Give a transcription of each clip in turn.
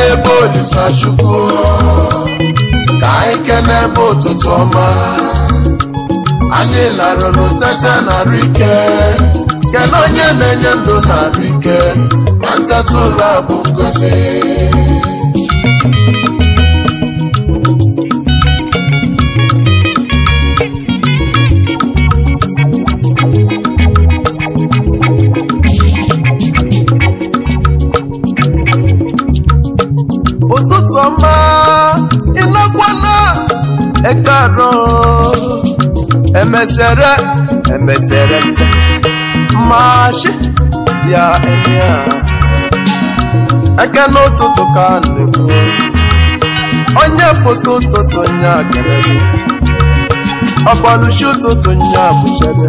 ebe olisa chukwu ka anyị kene ebe ụtụtụ ọma anyị larụrụ tete narị ike kene onye na-enye ndụ narị ike na nteta ụlọ a bụ ngozi ụtụtụ ọma ịnakwana ekaro emesere emesere mashi ya emia eke n'ụtụtụ ka a na-ekwu onye foto ụtụtụ nya kelele ọgbaluchi ụtụtụ nya bụchebe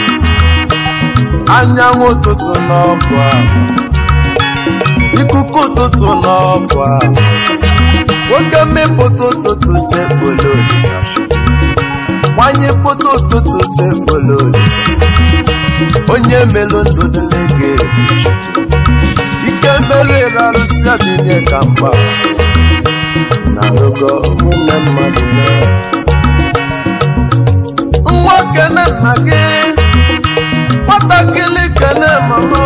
anyanwụ ụtụtụ n'ọbụ ahụ ikuku ụtụtụ n'ọbụ ahụ nwoke mmepụta ụtụtụ sekpolo olisa nwanyị pụta ụtụtụ sekpolo olisa onye melụ ndụ dịlege ike merụ ịrarụsi adịnye ka mgba na n'ogo ụmụnne mmadụ na nwa kene nna gị nwatakịrị kene mama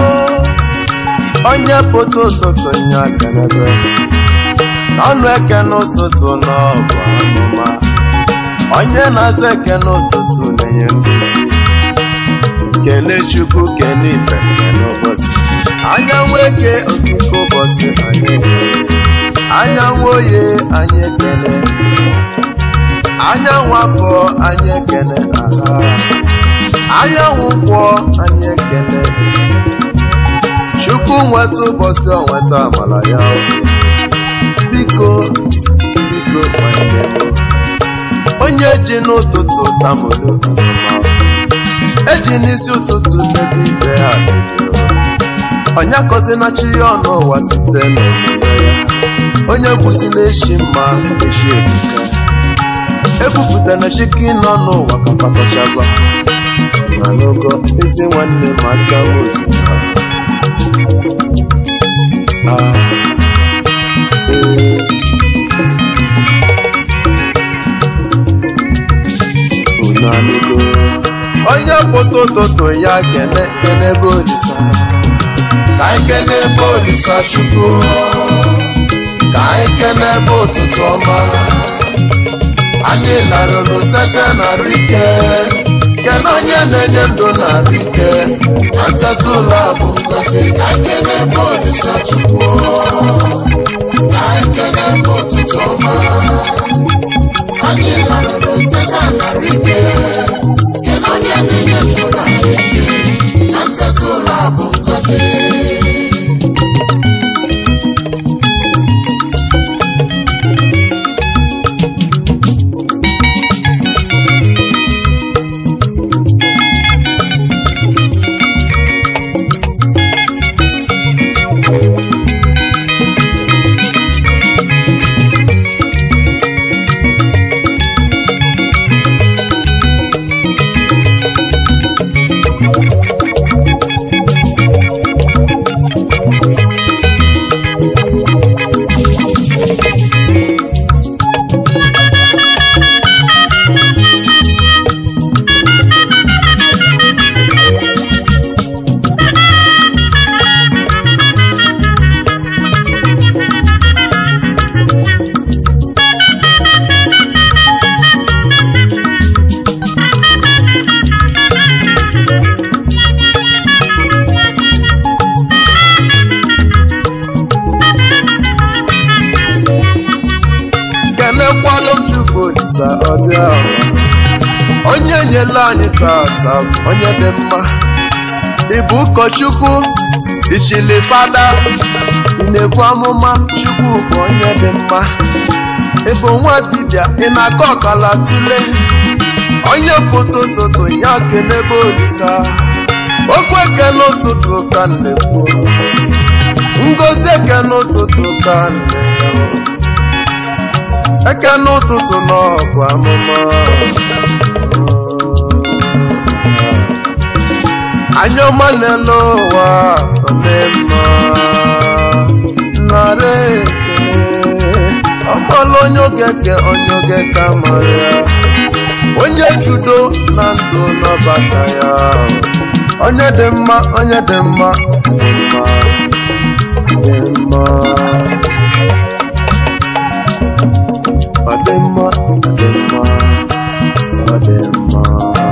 onye pụta ụtụtụ nya kenebe ọnụ eke n'ụtụtụ n'ọbụ amụma onye na-aza eke n'ụtụtụ na-enye nduzi kene chukwu kene ife kene ụbọchị anyanwụ eke okike ụbọchị anyị anyanwụ oye anyị ekene anyanwụ afọ anyị ekene aha anyanwụ kwọ anyị ekene chukwu nweta ụbọchị ọ nweta amala ya biko biko nwanne m onye ji n'ụtụtụ tamụrụ eji n'isi ụtụtụ debe ibe ha onye akọzina chi ya ọnụ ụwa site n'omume ya onye kwụsị na-eshi mma eshi ebuka ebupụtara chiki nọ n'ụwa ka pakọchaba na n'ogo ezi nwanne m aka ozi ha ah ee unu anụgo onye pụta ụtụtụ ya kene kene ebe olisa ka anyị kene ebe olisa chukwu ka anyị kene ebe ụtụtụ ọma anyị larụrụ tete narị ike kene onye na-enye ndụ narị ike na nteta ụlọ a bụ ngozi ka anyị kene ebe olisa chukwu ka anyị kene ebe ụtụtụ ọma anyị larụrụ tete narị ike kene onye na-enye ndụ narị ike na nteta ụlọ a bụ ngozi kelekwalụ m chukwu olisa ọbịa onye nyela anyị tata onye dị mma ịbụ ụkọchukwu ichili fada ị na-ebu amụma chukwu bụ onye dị mma ịbụ nwa dibịa ị na-akọ ọkala tule onye pụta ụtụtụ ya kelebe olisa okwu eke n'ụtụtụ ka m na-ekwu ngozi eke n'ụtụtụ ka m na-ekwu eke n'ụtụtụ n'ọbụ amụma anya ọma n'elu ụwa omemma narị oge ke onye oge ka mara ya onye judo na ndụ n'ọbata ya onye dị mma onye dị mma dị mma dị mma ọ dị mma ọ dị mma ọ dị mma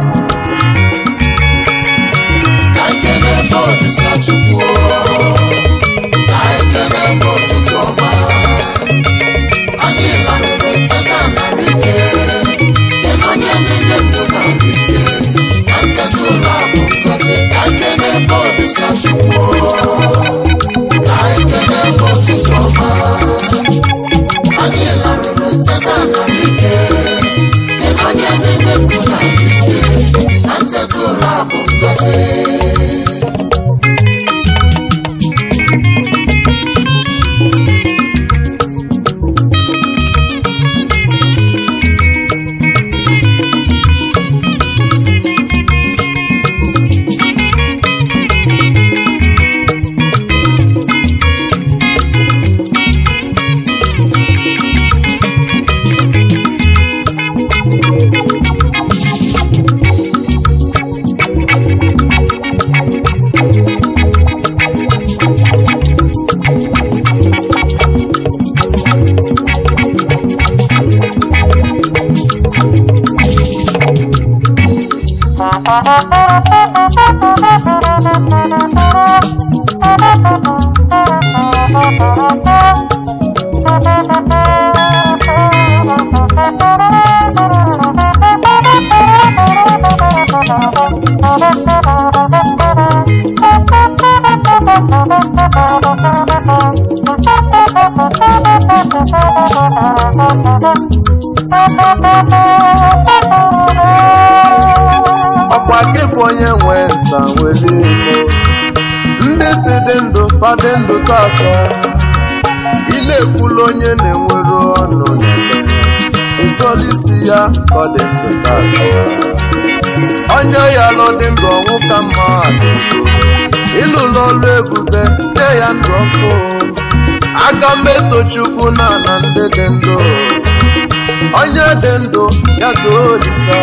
ka ekele ebe olisa chukwu ka ekele ebe ụtụtụ ọma anyị larụrụ teta narị ike kene onye na-enye ndụ narị ike na nteta ụlọ bụ ngozi ka ekele ebe olisa chukwu ka ekele ebe ụtụtụ ọma anyị larụrụ teta narị ike kene onye na-enye ndụ narị ike na nteta ụlọ bụ ngozi ọkwa gị bụ onye nwe nta nwere ego ndị si dị ndụ fadị ndụ tata ị na-ekwulu onye na-enwere ọnụ n'ebe nsolisi ya ka ọ dị ndụ tata onye ya lụ dị ndụ ọnwụ ka mma dị ndụ ịlụlụ ọlụ ebube nye ya ndụ ọkụ aka mmetọ chukwu na ana ndị dị ndụ onye dị ndụ ya too olisa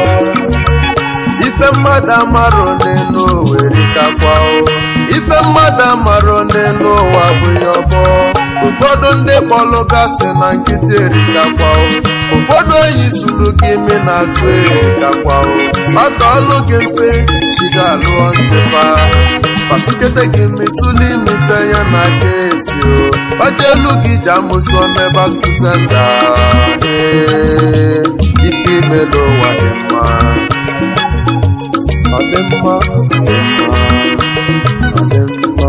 ife mmadụ amarọ n'elu oweri kakwa o ife mmadụ amarọ n'elu ụwa abụghị ọbọ ụfọdụ ndị kpọlụ gasị na nkịtị erikakwa o ụfọdụ oyi suru gị imi na-atụ erikakwa o maka ọlụ gị nsị chiga alụọ ntịpa pasukete gị misuli imife ya na aka esi o gbajelu gị ji amụsọ mebe akụzenda ee ife ime n'ụwa dị mma ọ dị mma ọ dị mma ọ dị mma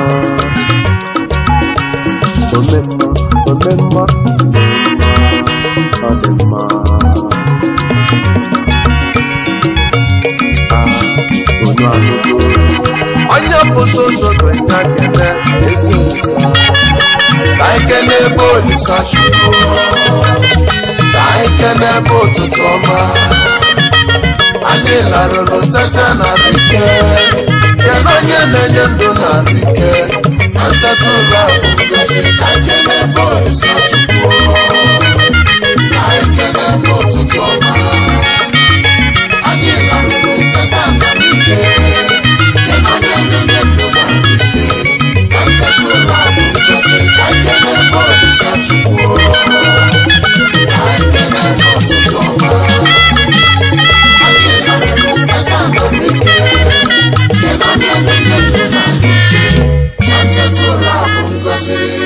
ome mma ome mma ọ dị mma Ah, onye alụgo onye pụta ụtụtụ nya kele ezi nsa ka anyị kene ebe olisa chukwu ka anyị kene ebe ụtụtụ ọma anyị larụrụ tete narị ike kene onye na-enye ndụ narị ike na nteta ụlọ bụ ngozi ka anyị kene ebe olisa chukwu ka anyị kene ebe ụtụtụ ọma anyị larụrụ tete narị ike kene onye na-enye ndụ narị ike na nteta ụlọ bụ ngozi ka anyị kene ebe olisa chukwu ka anyị kene ebe ụtụtụ ọma anyị larụrụ tete narị ike kene onye na-enye ndụ narị ike na nteta ụlọ bụ ngozi